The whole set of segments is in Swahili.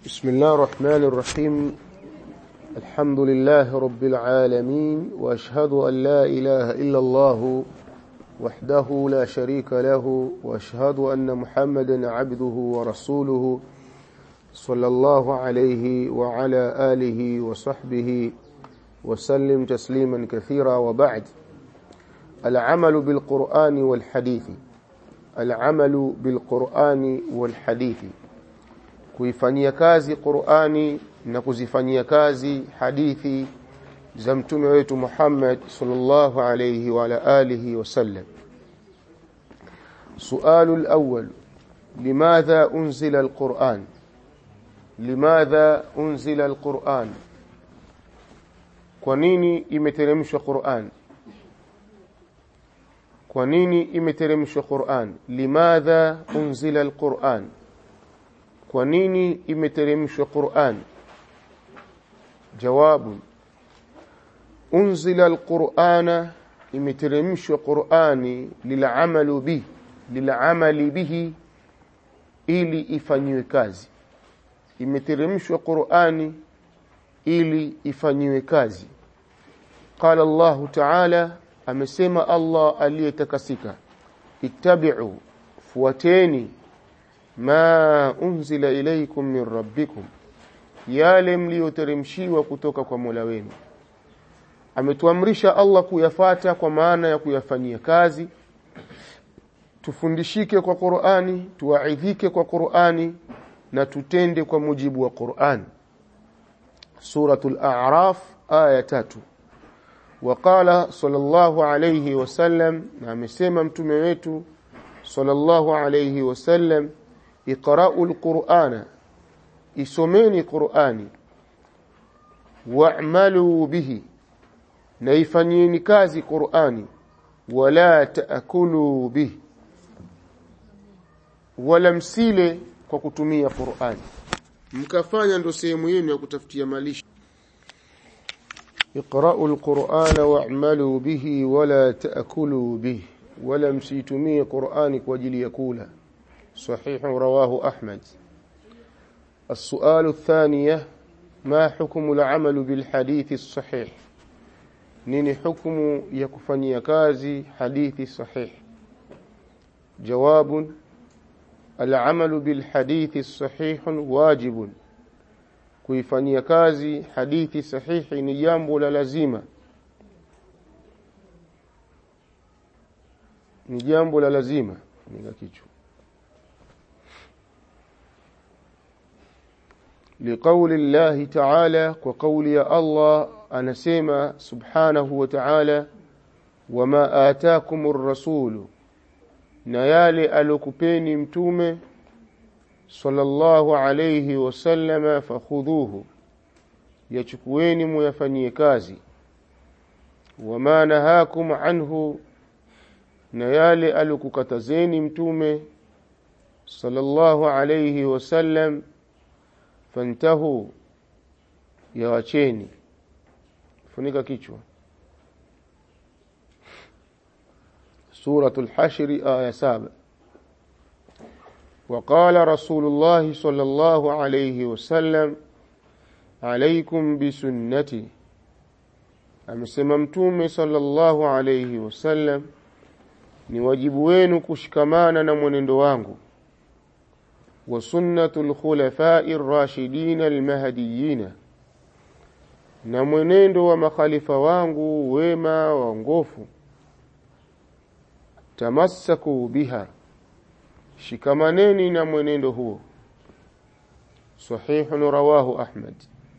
بسم الله الرحمن الرحيم الحمد لله رب العالمين واشهد ان لا اله الا الله وحده لا شريك له واشهد ان محمدا عبده ورسوله صلى الله عليه وعلى اله وصحبه وسلم تسليما كثيرا وبعد العمل بالقرآن والحديث العمل بالقرآن والحديث kuifanyia kazi Qur'ani na kuzifanyia kazi hadithi za mtume wetu Muhammad sallallahu alayhi wa ala alihi wasallam سؤال الأول لماذا أنزل القرآن لماذا أنزل القرآن kwa nini imeteremshwa Qur'an kwa nini imeteremshwa Qur'an limadha unzila alquran kwa nini imeteremshwa Qur'an jawabu unzila alqur'ana imeteremshwa Qur'ani lil'amalu bi lil'amali bihi ili ifanywe kazi imeteremshwa Qur'ani ili ifanyiwe kazi qala Allah ta'ala amesema Allah aliyetakasika ittabi'u fuateni ma unzila ilaykum min rabbikum yale mlioteremshiwa kutoka kwa Mola wenu ametuamrisha Allah kuyafata kwa maana ya kuyafanyia kazi tufundishike kwa Qur'ani tuwaidhike kwa Qur'ani na tutende kwa mujibu wa Qur'ani سورة الأعراف آية تاتو وقال صلى الله عليه وسلم نعم سيما متميتو صلى الله عليه وسلم اقرأوا القرآن اسمين قرآني واعملوا به نيفنيني كازي قرآني ولا تأكلوا به ولم سيله kwa kutumia Qur'ani mkafanya ndo sehemu yenu ya kutafutia malisho اقرأوا القرآن واعملوا به ولا تأكلوا به ولا msitumie Qur'ani kwa ajili ya kula صحيح رواه أحمد السؤال الثانية ما حكم العمل بالحديث الصحيح نيني حكم يكفني كازي حديث صحيح جواب العمل بالحديث الصحيح واجب kuifanyia kazi hadithi sahihi ni jambo la lazima ni jambo la lazima nika kichwa لقول الله تعالى وقول يا الله anasema subhanahu wa ta'ala wama ataakumur rasulu na yale alokupeni mtume sallallahu alayhi wasallama fakhudhuhu yachukueni muyafanyie kazi wama nahakum anhu na yale alokukatazeni mtume sallallahu alayhi wasallam fantahu yawacheni funika kichwa سورة الحشر آية سابع وقال رسول الله صلى الله عليه وسلم عليكم بسنتي amesema sallallahu alayhi wasallam ni wajibu wenu kushikamana na mwenendo wangu wa sunnatul khulafai rashidin almahdiyina na mwenendo wa makhalifa wangu wema waongofu tamassaku biha shikamaneni na mwenendo huo sahihun rawahu ahmad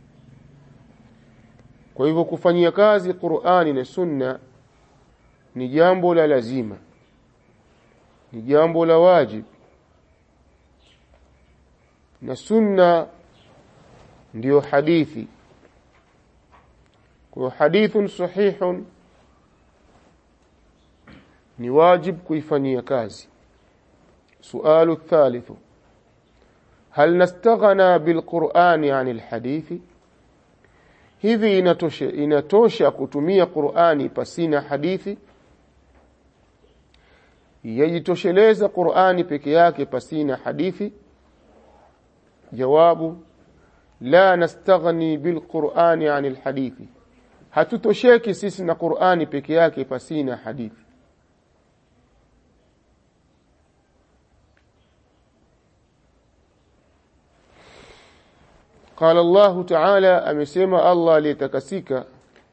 kwa hivyo kufanyia kazi Qur'ani na Sunna ni jambo la lazima ni jambo la wajib na Sunna ndiyo hadithi kwa hadithun sahihun ni wajib kuifanyia kazi سؤال الثالث هل نستغنى بالقرآن عن الحديث hivi inatosha inatosha kutumia Qur'ani pasina hadithi yajitosheleza Qur'ani peke yake pasina hadithi jawabu la nastaghni bilqur'ani anil hadithi hatutosheki sisi na Qur'ani peke yake pasina hadithi قال الله تعالى amesema Allah aliyetakasika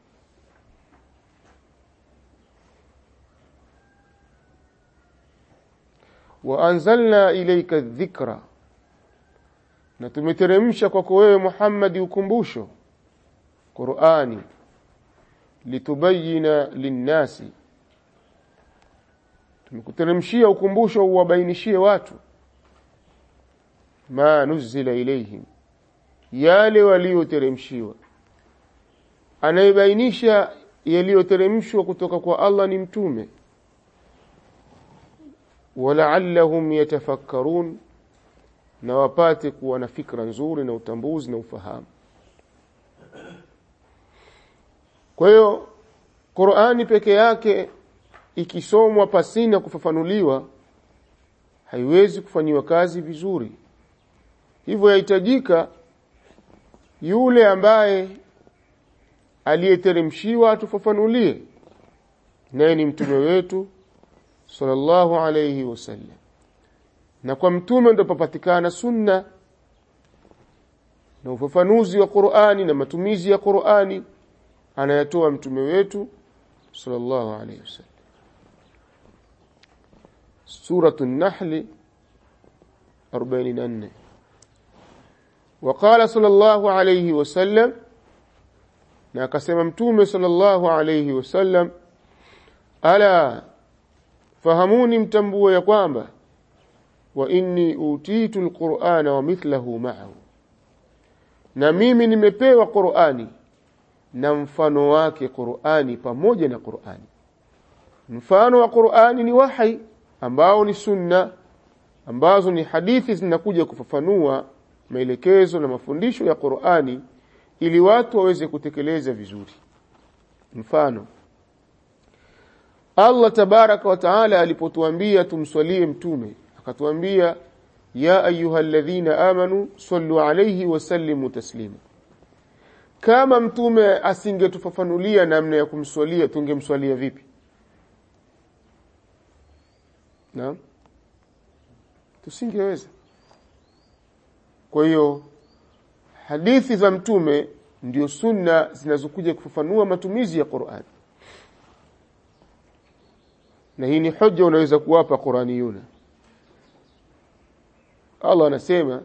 waanzalna ilayka dhikra na tumeteremsha kwako wewe Muhammad ukumbusho Qur'ani litubayina linnasi tumekuteremshia ukumbusho uwabainishie watu ma nuzila ilayhim yale walioteremshiwa anayebainisha yaliyoteremshwa kutoka kwa Allah ni mtume walaallahum yatafakkarun na wapate kuwa na fikra nzuri na utambuzi na ufahamu kwa hiyo Qur'ani peke yake ikisomwa pasina kufafanuliwa haiwezi kufanyiwa kazi vizuri hivyo yahitajika yule ambaye aliyeteremshiwa atufafanulie naye ni mtume wetu sallallahu alayhi wasallam na kwa mtume ndo papatikana sunna na ufafanuzi wa Qur'ani na matumizi ya Qur'ani anayatoa mtume wetu sallallahu alayhi wasallam suratu an-nahl 44 وقال صلى الله عليه وسلم na akasema mtume sallallahu alayhi wasallam ala fahamuni mtambue ya kwamba wa inni utitu alqur'ana wa mithlahu ma'ahu na mimi nimepewa qur'ani na mfano wake qur'ani pamoja na qur'ani mfano wa qur'ani ni wahi ambao ni sunna ambazo ni hadithi zinakuja kufafanua maelekezo na mafundisho ya Qur'ani ili watu waweze kutekeleza vizuri mfano Allah tabaraka wa taala alipotuambia tumswalie mtume akatuambia ya ayyuhalladhina amanu sallu alayhi wa sallimu taslima kama mtume asingetufafanulia namna ya kumswalia tungemswalia vipi naam tusingeweza kwa hiyo hadithi za mtume ndio sunna zinazokuja kufafanua matumizi ya Qur'an na hii ni hoja unaweza kuwapa Qur'aniyuna Allah anasema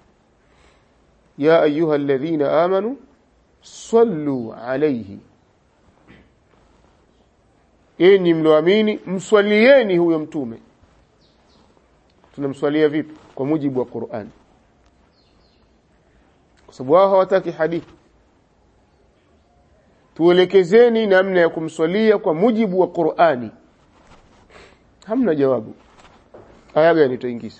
ya ayuha alladhina amanu sallu alayhi enyi mloamini mswalieni huyo mtume tunamswalia vipi kwa mujibu wa Qur'an kwa sababu wao hawataki hadithi tuelekezeni namna ya kumswalia kwa mujibu wa Qur'ani hamna jawabu aya gani tuingiza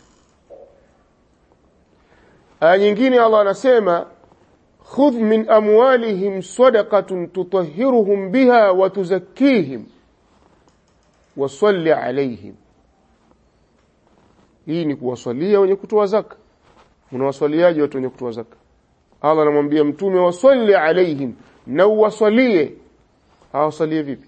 aya nyingine Allah anasema khudh min amwalihim sadaqatan tutahhiruhum biha wa tuzakkihim wa salli alayhim hii ni kuwaswalia wenye kutoa zaka unawaswaliaje watu wenye kutoa zaka Allah anamwambia mtume wasalli alaihim na uwasalie hawasalie vipi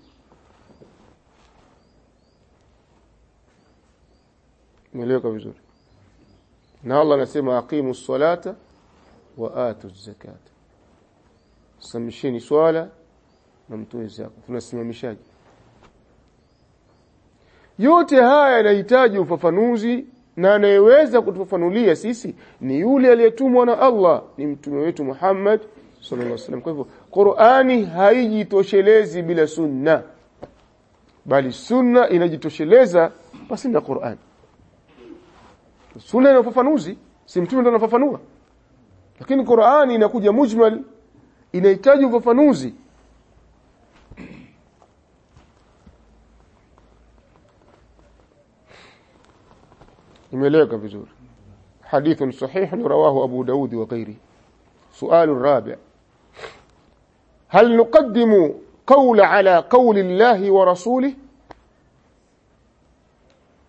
Umeeleweka vizuri na Allah anasema aqimu salata wa atu zakata samisheni swala na mtoe zaka tunasimamishaje yote haya yanahitaji ufafanuzi na anayeweza kutufafanulia sisi ni yule aliyetumwa na Allah ni mtume wetu Muhammad sallallahu alaihi wasallam kwa hivyo Qur'ani haijitoshelezi bila sunna bali sunna inajitosheleza basi na Qur'an sunna ina ufafanuzi si mtume ndo anafafanua lakini Qur'ani inakuja mujmal inahitaji ufafanuzi imeeleweka vizuri حديث صحيح رواه أبو داود وغيره سؤال الرابع هل نقدم قول على قول الله ورسوله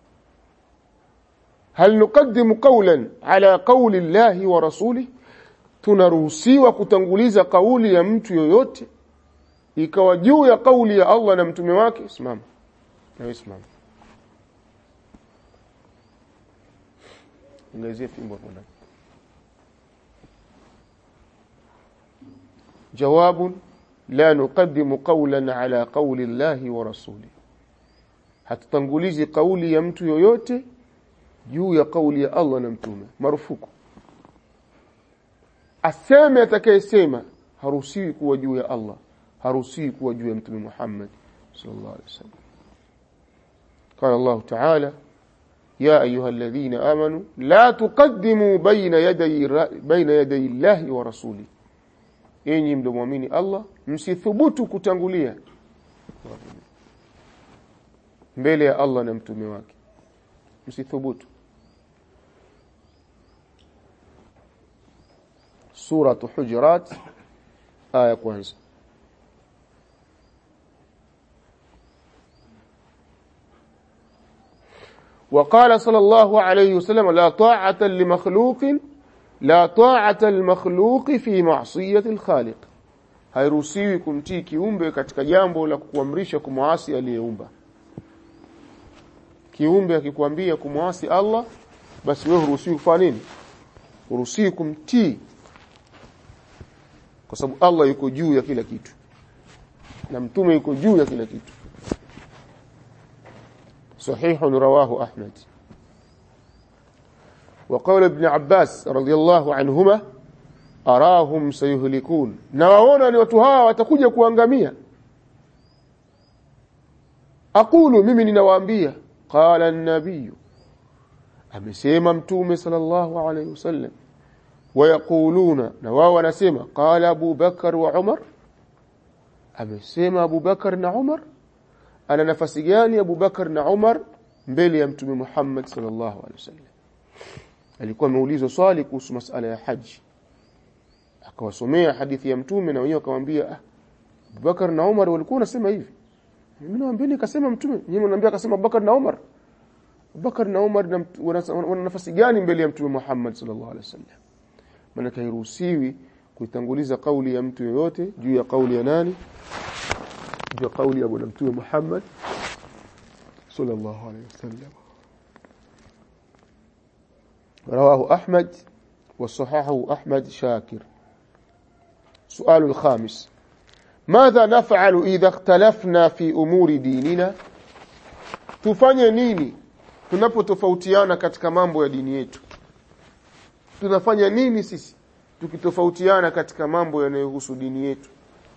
هل نقدم قولا على قول الله ورسوله tunaruhusiwa kutanguliza kauli ya mtu yoyote ikawa juu ya kauli ya Allah na mtume wake simama na simama ngazie fimbo hapo ndani جواب لا نقدم قولا على قول الله ورسوله hatutangulizi kauli ya mtu yoyote juu ya kauli ya Allah na mtume marufuku aseme atakayesema haruhusiwi kuwa juu ya Allah haruhusiwi kuwa juu ya mtume Muhammad sallallahu alaihi wasallam قال الله تعالى يا أيها الذين آمنوا لا تقدموا بين يدي بين يدي الله ورسوله enyi mdomwamini Allah msithubutu kutangulia mbele ya Allah na mtume wake msithubutu sura hujurat aya kwanza وقال صلى الله عليه وسلم لا طاعة لمخلوق لا طاعة المخلوق في معصية الخالق hairuhusiwi kumtii kiumbe katika jambo la kukuamrisha kumwasi aliyeumba kiumbe akikwambia kumwasi Allah basi wewe huruhusiwi kufanya nini huruhusiwi kumtii kwa sababu Allah yuko juu ya kila kitu na mtume yuko juu ya kila kitu صحيح رواه أحمد وقول ابن عباس رضي الله عنهما أراهم سيهلكون نواona ni watu hawa watakuja kuangamia aqulu mimi ninawaambia qala an-nabiy amesema mtume sallallahu alayhi wasallam wayaquluna na wao wanasema qala Abu Bakar wa Umar amesema Abu Bakar na Umar ana nafasi gani Abu Bakar na Umar mbele ya mtume Muhammad sallallahu alaihi wasallam alikuwa ameulizwa swali kuhusu masala ya haji akawasomea hadithi ya mtume na wenyewe akamwambia ah Abu Bakar na Umar walikuwa wanasema hivi mimi nawaambia nikasema mtume nyinyi mnaambia akasema Abu Bakar na Umar Abu Bakar na Umar wana nafasi gani mbele ya mtume Muhammad sallallahu alaihi wasallam maana hairuhusiwi kuitanguliza kauli ya mtu yoyote juu ya kauli ya nani juu ya kauli ya bwana mtume Muhammad sallallahu alaihi wasallam رواه أحمد وصححه أحمد شاكر سؤال الخامس ماذا نفعل إذا اختلفنا في أمور ديننا tufanye nini tunapotofautiana katika mambo ya dini yetu tunafanya nini sisi tukitofautiana katika mambo yanayohusu dini yetu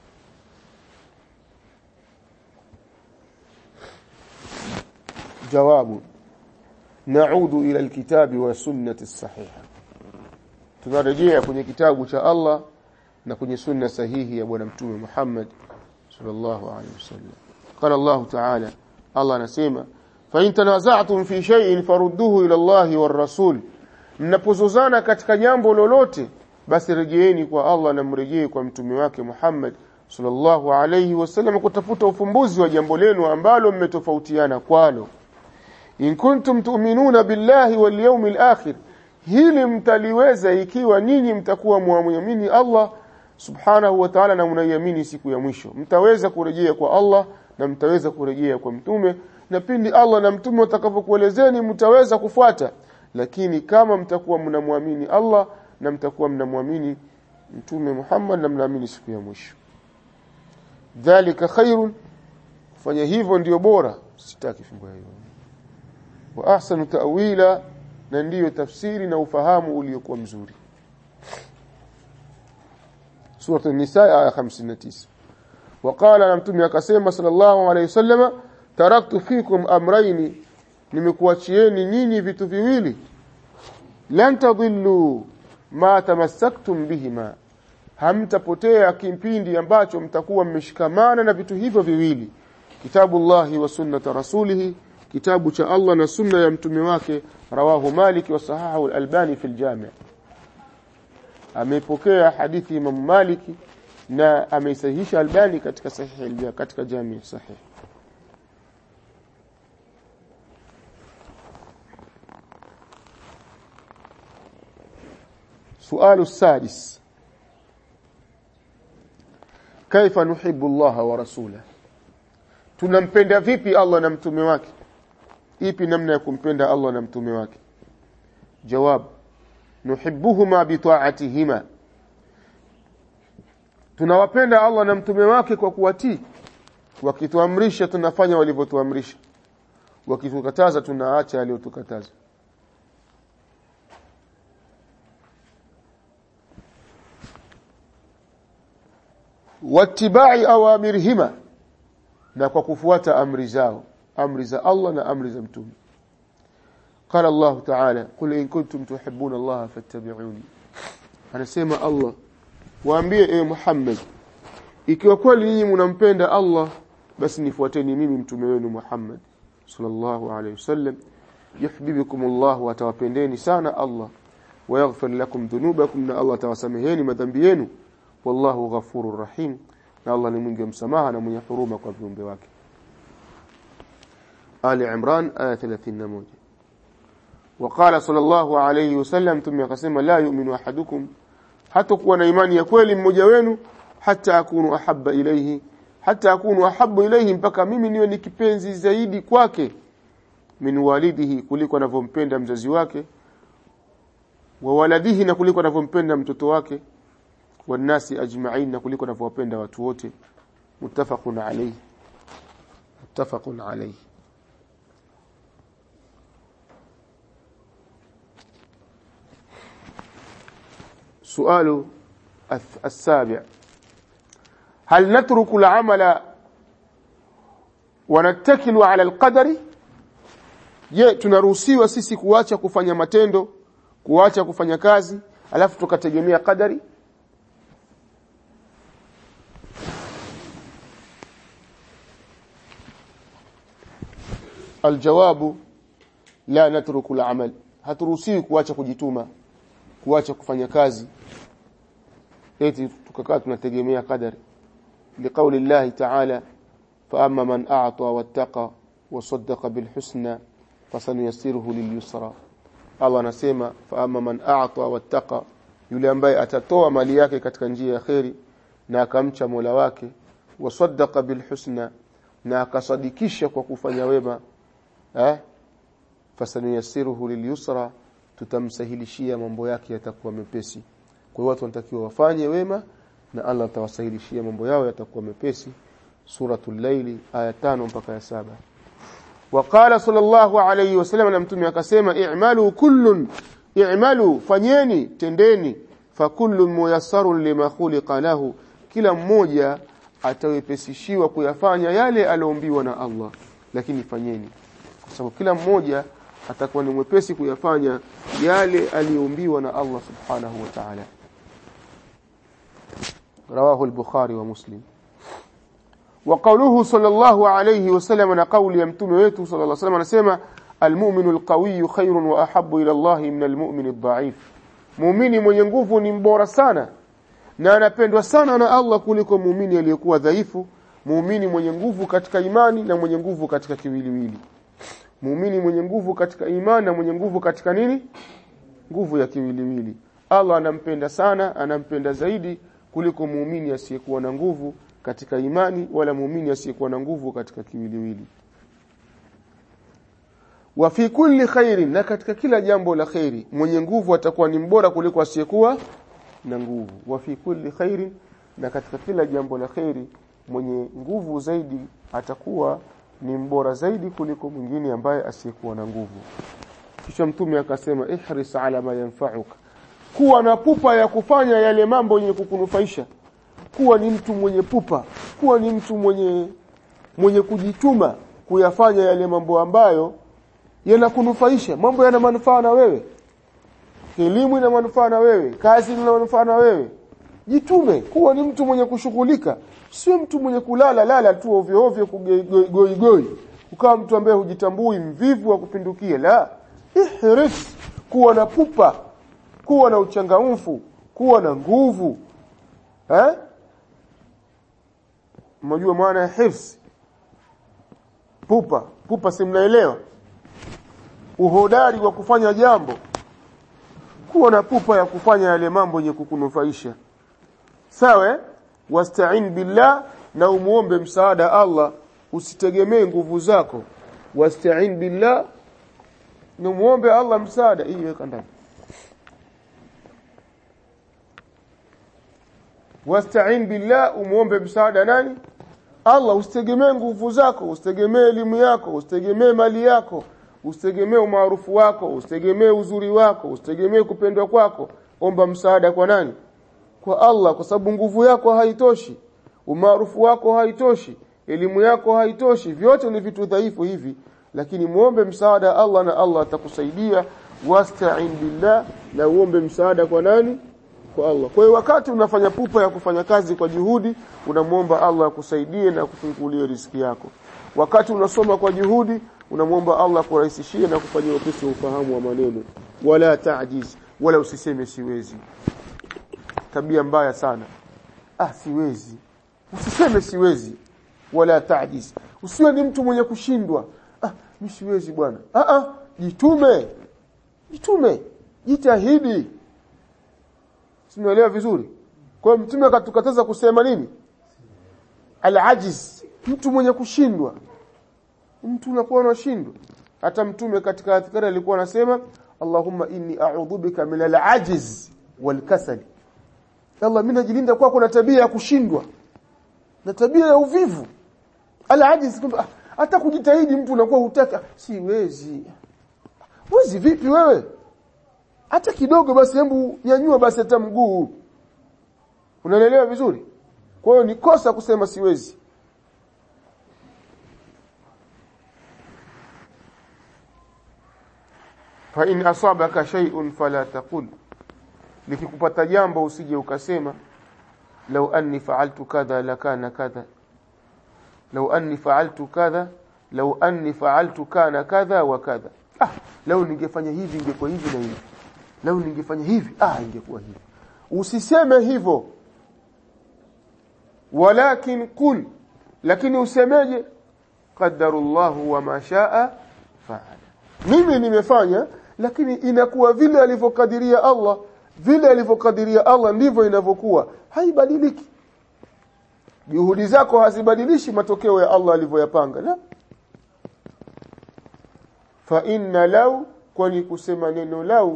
jawabu naudu ila alkitabi wa sunnati sahiha tunarejea kwenye kitabu cha Allah na kwenye sunna sahihi ya bwana mtume Muhammad sallallahu alaihi wasallam qala Allah ta'ala Allah anasema fa in tanaza'tum fi shay'in farudduhu ila Allah war rasul mnapozozana katika jambo lolote basi rejeeni kwa Allah na mrejee kwa mtume wake Muhammad sallallahu alaihi wasallam kutafuta ufumbuzi wa jambo lenu ambalo mmetofautiana kwalo in kuntum tu'minuna billahi wal yawmil akhir hili mtaliweza ikiwa ninyi mtakuwa muamini Allah subhanahu wa ta'ala na mnaiamini siku ya mwisho mtaweza kurejea kwa Allah na mtaweza kurejea kwa mtume na pindi Allah na mtume watakapokuelezeni mtaweza kufuata lakini kama mtakuwa mnamwamini Allah na mtakuwa mnamwamini mtume Muhammad na mnaamini siku ya mwisho dhalika khairun fanya hivyo ndio bora sitaki fungu hiyo wa ahsanu ta'wila na ndiyo tafsiri na ufahamu uliokuwa mzuri Surah An-Nisa aya 59 وقال na mtume akasema sallallahu alayhi wasallam taraktu fikum amrayni nimekuachieni nyinyi vitu viwili lan tadhillu ma tamassaktum bihima hamtapotea kipindi ambacho mtakuwa mmeshikamana na vitu hivyo viwili kitabullahi wa sunnata rasulihi kitabu cha Allah na sunna ya mtume wake rawahu Malik wa sahahu al-Albani fi al-Jami' amepokea hadithi Imam Malik na ameisahihisha Albani katika sahihi katika Jami' sahih سؤال السادس kaifa nuhibbu Allah wa rasula tunampenda vipi Allah na mtume wake ipi namna ya kumpenda Allah na mtume wake jawab nuhibbuhuma bi ta'atihima tunawapenda Allah na mtume wake kwa kuwatii wakituamrisha tunafanya walivyotuamrisha wakitukataza tunaacha aliyotukataza wattibai awamirihima na kwa kufuata amri zao amri za Allah na amri za mtume قال الله تعالى قل إن كنتم تحبون الله فاتبعوني anasema Allah waambie e Muhammad ikiwa kweli nyinyi mnampenda Allah basi nifuateni mimi mtume wenu Muhammad sallallahu alayhi wasallam yuhibbukum Allah wa tawapendeni sana Allah wa yaghfir lakum dhunubakum na Allah tawasameheni madhambi yenu wallahu ghafurur rahim na Allah ni mwingi wa msamaha na mwenye huruma kwa viumbe wake Ali Imran aya 31 وقال صلى الله عليه وسلم ثم يقسم لا يؤمن احدكم hata kuwa na imani ya kweli mmoja wenu hata akunu ahabba ilayhi hata akunu ahabbu ilayhi mpaka mimi niwe ni kipenzi zaidi kwake min walidihi kuliko anavyompenda mzazi wake wa waladihi na kuliko anavyompenda mtoto wake wanasi ajma'in na kuliko anavyowapenda watu wote muttafaqun alayhi muttafaqun alayhi سؤال السابع هل نترك العمل ونتكل على القدر je tunaruhusiwa sisi kuacha kufanya matendo kuacha kufanya kazi alafu tukategemea kadari aljawabu la natruku al-amal haturuhusiwi kuacha kujituma kuacha kufanya kazi eti tukakaa tunategemea kadari liqauli llahi ta'ala fa amma man a'ta wattaqa wa saddaqa bil husna fasanuyassiruhu lil yusra Allah anasema fa amma man a'ta wattaqa yule ambaye atatoa mali yake katika njia ya kheri na akamcha Mola wake wa saddaqa bil husna na akasadikisha kwa kufanya wema eh fasanuyassiruhu lil yusra tutamsahilishia mambo yake yatakuwa mepesi kwa hiyo watu wanatakiwa wafanye wema na Allah atawasahilishia mambo yao yatakuwa mepesi suratul layli aya tano mpaka ya saba وقال صلى الله عليه وسلم na mtume akasema i'malu kullun i'malu fanyeni tendeni fa kullun muyassarun lima khuliqa lahu kila mmoja atawepesishiwa kuyafanya yale aliombiwa na Allah lakini fanyeni kwa sababu kila mmoja atakuwa ni mwepesi kuyafanya yale aliyoombiwa na Allah subhanahu wa ta'ala رواه البخاري ومسلم وقوله صلى الله عليه وسلم na kauli ya mtume wetu صلى الله عليه وسلم anasema المؤمن القوي خير واحب الى الله من المؤمن الضعيف muumini mwenye nguvu ni mbora sana na anapendwa sana na Allah kuliko muumini aliyekuwa dhaifu muumini mwenye nguvu katika imani na mwenye nguvu katika kiwiliwili muumini mwenye nguvu katika imani na mwenye nguvu katika nini nguvu ya kiwiliwili Allah anampenda sana anampenda zaidi kuliko muumini asiyekuwa na nguvu katika imani wala muumini asiyekuwa na nguvu katika kiwiliwili wa fi kulli khairin na katika kila jambo la khairi mwenye nguvu atakuwa ni mbora kuliko asiyekuwa na nguvu wa fi kulli khairin na katika kila jambo la khairi mwenye nguvu zaidi atakuwa ni mbora zaidi kuliko mwingine ambaye asiyekuwa na nguvu kisha mtume akasema ihris ala ma yanfa'uka kuwa na pupa ya kufanya yale mambo yenye kukunufaisha kuwa ni mtu mwenye pupa kuwa ni mtu mwenye mwenye kujituma kuyafanya yale mambo ambayo yanakunufaisha mambo yana manufaa na wewe elimu ina manufaa na wewe kazi ina manufaa na wewe jitume kuwa ni mtu mwenye kushughulika sio mtu mwenye kulala lala tu ovyo ovyo kugoi goi ukawa mtu ambaye hujitambui mvivu wa kupindukia la ihris kuwa na pupa kuwa na uchangamfu kuwa na nguvu eh mnajua maana ya hifs pupa pupa si mnaelewa uhodari wa kufanya jambo kuwa na pupa ya kufanya yale mambo yenye kukunufaisha sawa wasta'in billah na umuombe msaada Allah usitegemee nguvu zako wasta'in billah na umuombe Allah msaada hii weka ndani wasta'in billah umuombe msaada nani Allah usitegemee nguvu zako usitegemee elimu yako usitegemee mali yako usitegemee umaarufu wako usitegemee uzuri wako usitegemee kupendwa kwako omba msaada kwa nani kwa Allah kwa sababu nguvu yako haitoshi umaarufu wako haitoshi elimu yako haitoshi vyote ni vitu dhaifu hivi lakini muombe msaada Allah na Allah atakusaidia wasta'in billah na uombe msaada kwa nani kwa Allah kwa hiyo wakati unafanya pupa ya kufanya kazi kwa juhudi unamwomba Allah akusaidie na kufungulie riziki yako wakati unasoma kwa juhudi unamwomba Allah kurahisishie na kufanyia upesi ufahamu wa maneno wala taajiz wala usiseme siwezi tabia mbaya sana ah siwezi usiseme siwezi wala taajiz usiwe ni mtu mwenye kushindwa ah mimi siwezi bwana ah ah jitume jitume jitahidi Simeelewa vizuri? Kwa hiyo mtume akatukataza kusema nini? Al-ajiz, mtu mwenye kushindwa. Mtu unakuwa unashindwa. Hata mtume katika adhkari alikuwa anasema Allahumma inni a'udhu bika min al-ajiz wal-kasal. Allah mimi najilinda kwako na tabia ya kushindwa. Na tabia ya uvivu. Al-ajiz kwamba hata kujitahidi mtu unakuwa hutaka siwezi. Wezi vipi wewe? hata kidogo basi hebu nyanyua basi hata mguu unaelewa vizuri kwa hiyo ni kosa kusema siwezi fa in asabaka shay'un fala taqul likikupata jambo usije ukasema law anni fa'altu kadha lakana kadha law anni fa'altu kadha law anni fa'altu kana kadha wa kadha ah law ningefanya hivi ingekuwa hivi na hivi lau ningefanya hivi ah ingekuwa hivi usiseme hivyo walakin qul lakini usemeje qadarullahu wa ma shaa faala mimi nimefanya lakini inakuwa vile alivyokadiria Allah vile alivyokadiria Allah ndivyo inavyokuwa haibadiliki juhudi zako hazibadilishi matokeo ya Allah alivyoyapanga la fa inna lau kwani kusema neno lau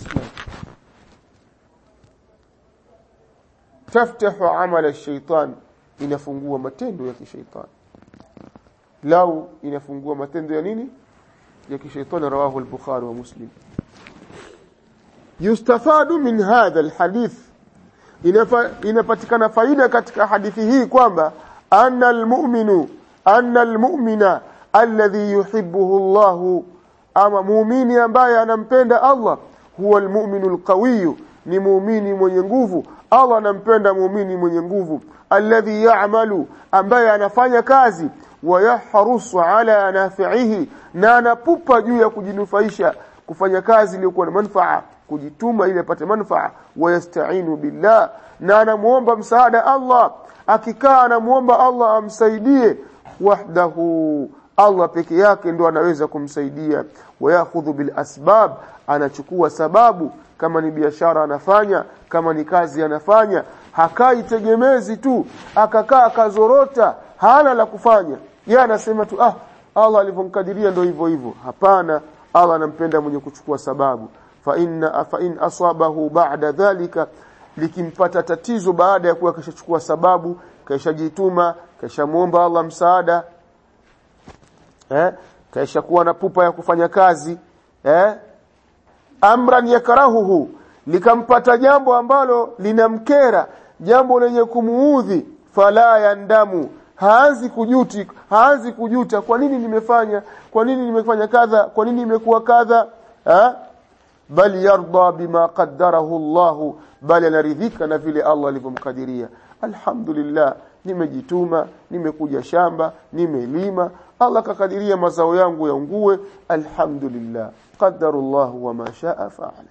taftahu amala shaitan inafungua matendo ya kishaitani lau inafungua matendo ya nini ya kishaitani rawahu al-bukhari wa muslim yustafadu min hadha alhadith inapatikana faida katika hadithi hii kwamba anna almu'minu anna almu'mina alladhi yuhibbuhu Allah ama muumini ambaye anampenda Allah huwa almu'minu alqawiyyu ni muumini mwenye nguvu Allah anampenda muumini mwenye nguvu alladhi ya'malu ambaye anafanya kazi wayahrusu ala nafi'ihi na anapupa juu ya kujinufaisha kufanya kazi iliyokuwa na manufaa kujituma ili apate manufaa wayasta'inu billah na anamuomba msaada Allah akikaa anamuomba Allah amsaidie wahdahu Allah peke yake ndo anaweza kumsaidia wayakhudhu bil asbab anachukua sababu kama ni biashara anafanya kama ni kazi anafanya hakai tegemezi tu akakaa akazorota hana la kufanya yeye anasema tu ah Allah alivyomkadiria ndio hivyo hivyo hapana Allah anampenda mwenye kuchukua sababu fa inna fa in asabahu ba'da dhalika likimpata tatizo baada ya kuwa kashachukua sababu kashajituma kashamuomba Allah msaada eh kaisha kuwa na pupa ya kufanya kazi eh amran yakrahuhu likampata jambo ambalo linamkera jambo lenye kumuudhi fala yandamu haanzi kujuti haanzi kujuta kwa nini nimefanya kwa nini nimefanya kadha kwa nini imekuwa kadha ha? bali yarda bima qaddarahu Allah bali anaridhika na vile Allah alivyomkadiria alhamdulillah nimejituma nimekuja shamba nimelima Allah kakadiria mazao yangu yaungue alhamdulillah qaddarullah wa ma shaa fa'ala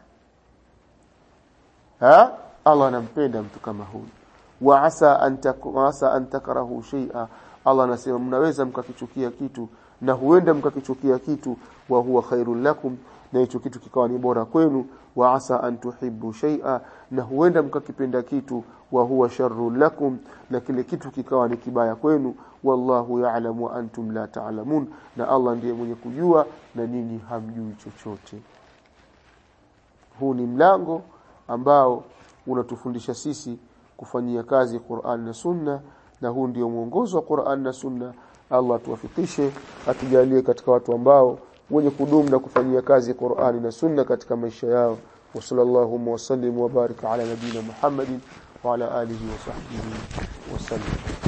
ha Allah anampenda mtu kama huyu wa asa an wa asa an takrahu shay'a Allah anasema mnaweza mkakichukia kitu na huenda mkakichukia kitu wa huwa khairul lakum na hicho kitu kikawa ni bora kwenu wa asa an tuhibbu shay'a na huenda mkakipenda kitu wa huwa sharru lakum na kile kitu kikawa ni kibaya kwenu wallahu ya'lamu wa antum la ta'lamun na Allah ndiye mwenye kujua na ninyi hamjui chochote huu ni mlango ambao unatufundisha sisi kufanyia kazi Qur'an na Sunna na huu ndio mwongozo wa Qur'an na Sunna Allah tuwafikishe atujalie katika watu ambao wenye kudumu na kufanyia kazi Qur'ani na Sunna katika maisha yao wa sallallahu wa sallim wa baraka ala nabina Muhammadin wa ala alihi wa sahbihi wa sallam